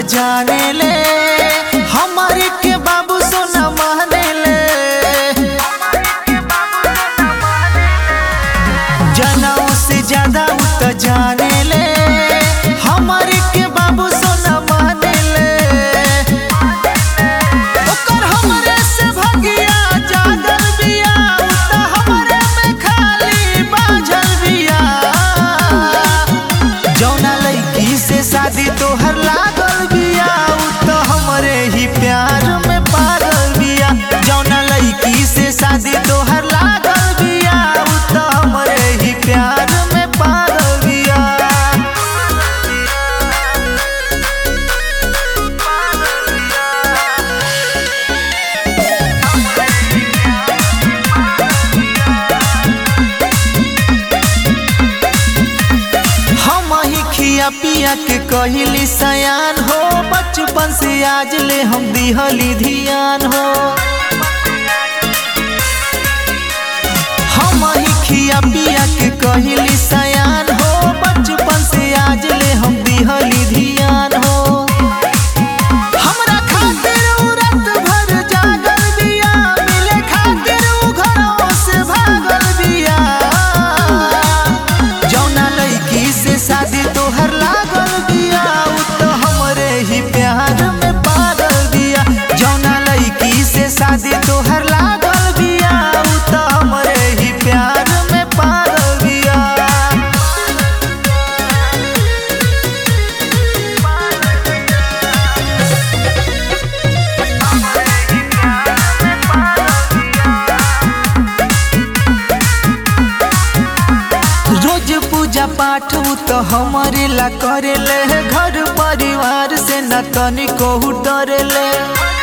जाने ले हमारे के बाबू सोना माने ले जनाओ से ज्यादा उ त जाने ले हमारे के बाबू सोना माने ले ओकर हमरे से भगिया जागल बिया उ त हमरे में खाली बाझल बिया जौना लड़की से शादी तोहर लागल बिया उ त हमरे ही प्यार में पागल बिया जौना लड़की से शादी तोहर लागल बिया उ त हमरे ही प्यार में पागल बिया हम ही खिया पिया के कहली सयान हो बचपन से आज ले हम दिहली धियान हो हम ही खिया पिया के कहली सयान हो बचपन से आज ले हम दिहली धियान हो हमरा खातिर उ रात भर जागल बिया मिले खातिर उ घरवा से भागल बिया जौना लड़की से शादी तोहर लागल बिया उ त हमरे ही प्यार में पागल बिया जौना लड़की से शादी तोहर लागल बिया उ त हमरे ही प्यार में पागल बिया रोज पूजा पाठ उ तो हमारे ला करेले घर परिवार से न तनिको डरेले